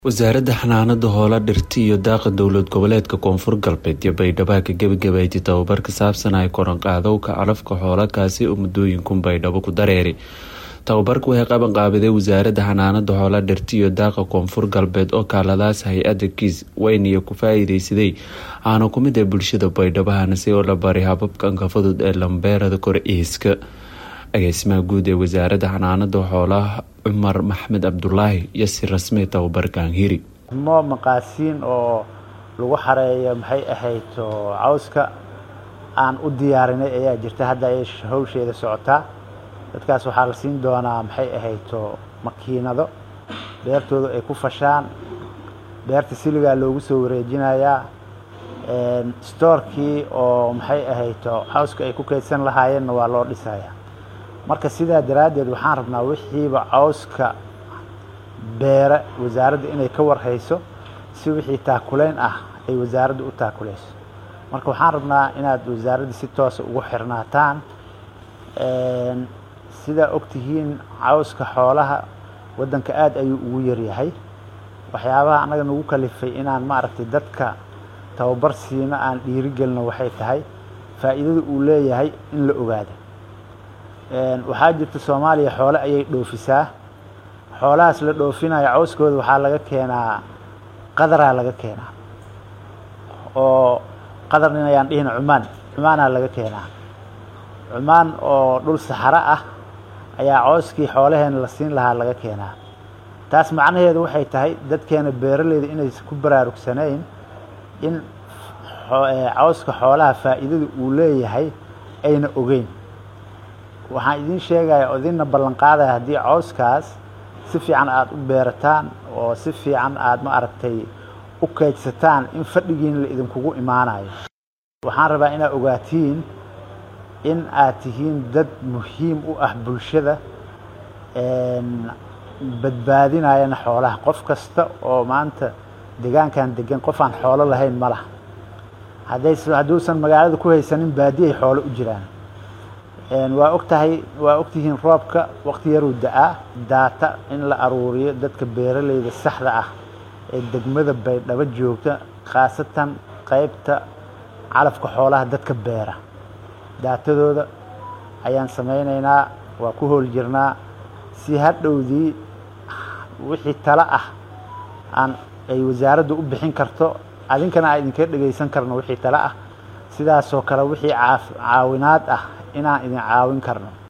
wasaaradda xanaanada hoola dhirta iyo daaqa dowlad goboleedka koonfur galbeed iyo baydhabo ka gebagabeeytay tababar ka saabsan ay koranqaadowka calafka xoolakaasi oo muddooyinkun baydhabo ku dareeri tababarka waxay qaban qaabiday wasaaradda xanaanada hoola dhirta iyo daaqa koonfur galbeed oo kaaladaas hay-adda kiis weyniya ku faa-iideysaday aana ku mid ee bulshada baydhabahana si oo la baray hababkanka fudud ee lambeerada kor iiska agaasimaha guud ee wasaaradda xanaanada xoolaha cumar maxmed cabdulaahi iyo si rasmi tababarkan hiri mo maqaasiin oo lagu xareeyo maxay ahayd cawska aan u diyaarinay ayaa jirta hadda ay hawsheeda socotaa dadkaas waxaa la siin doonaa maxay ahayd makiinado beertooda ay ku fashaan beerta siligaa loogu soo wareejinayaa stoorkii oo maxay ahayd cawska ay ku kaydsan lahaayeenna waa loo dhisayaa marka sidaa daraaddeed waxaan rabnaa wixiiba cawska beere wasaaradda inay ka warhayso si wixii taakulayn ah ay wasaaradda u taakuleyso marka waxaan rabnaa inaad wasaaradda si toosa ugu xirnaataan sidaa ogtihiin cawska xoolaha waddanka aada ayuu ugu yaryahay waxyaabaha annaga nagu kalifay inaan maaragtay dadka tababar siino aan dhiirigelino waxay tahay faa'iidada uu leeyahay in la ogaado waxaa jirta soomaaliya xoole ayay dhoofisaa xoolahaas la dhoofinayo cawskooda waxaa laga keenaa qadaraa laga keenaa oo qadarnin ayaan dhihina cumaan cumaanaa laga keenaa cumaan oo dhul saxaro ah ayaa cawskii xoolaheena la siin lahaa laga keenaa taas macnaheedu waxay tahay dadkeena beeraleyda inaysan ku baraarugsanayn in cawska xoolaha faa'iidada uu leeyahay ayna ogeyn waxaan idiin sheegaya oo idinna ballan qaadaya haddii cawskaas si fiican aada u beerataan oo si fiican aada ma aragtay u kaydsataan in fadhigiina la idinkugu imaanayo waxaan rabaa inaad ogaatiin in aad tihiin dad muhiim u ah bulshada badbaadinayana xoolaha qof kasta oo maanta degaankan degan qof aan xoolo lahayn ma laha hadday hadduusan magaalada ku haysanin baadiyaay xoolo u jiraan waa og tahay waa ogtihiin roobka waqti yaruu da-aa daata in la aruuriyo dadka beeraleyda saxda ah ee degmada baydhabo joogta khaasatan qeybta calafka xoolaha dadka beera daatadooda ayaan samaynaynaa waa ku hool jirnaa si hadhowdii wixii talo ah aan ay wasaaraddu u bixin karto adinkana aan idinka dhegaysan karno wixii talo ah sidaasoo kale wixii caawinaad ah inaan idin caawin karno